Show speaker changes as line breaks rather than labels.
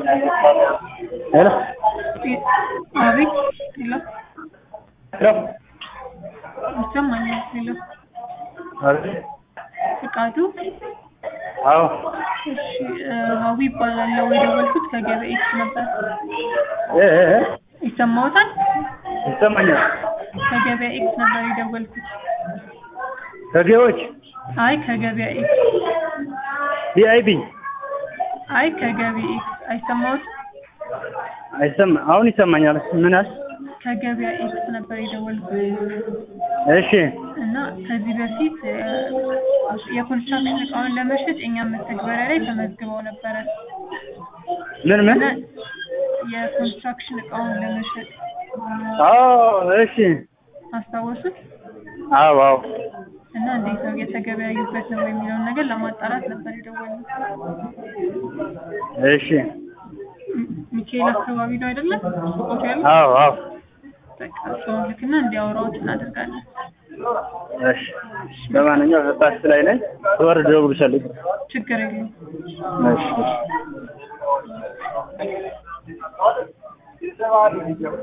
ሄሎ
አቤት ሄሎ
ሄሎ
ይሰማኛል ሄሎ
አቤት
ፍቃዱ
አዎ
እሺ ሀዊ ይባላለሁ የደወልኩት ከገበያ ኤክስ ነበር
እ እ እ
ይሰማዎታል
ይሰማኛል
ከገበያ ኤክስ ነበር የደወልኩት
ከጌዎች
አይ ከገበያ ኤክስ
ቪአይፒ
አይ ከገበያ ኤክስ አይሰማዎትም
አይሰማ አሁን ይሰማኛል ምን አልሽ
ከገበያ ኤክስ ነበር የደወልኩት
እሺ
እና ከዚህ በፊት እ የኮንስትራክሽን እቃውን ለመሸጥ እኛም መተግበሪያ ላይ ተመዝግበው ነበረ
ምን ምን
እና የኮንስትራክሽን እቃውን ለመሸጥ
አዎ እሺ
አስታወሱት
አዎ አዎ
እና እንዴት ነው እየተገበያዩበት ነው የሚለውን ነገር ለማጣራት ነበር የደወልነው
እሺ
ሚ- ሚካኤል አካባቢ ነው አይደለም ሱቆቱ ያለው
አዎ አዎ
በቃ ሰውን ልክና እንዲያወራዎት እናደርጋለን
እሺ ለማንኛውም ባስ ላይ ነኝ ስወርድ እደውልልሻለሁ
ችግር የለውም
እሺ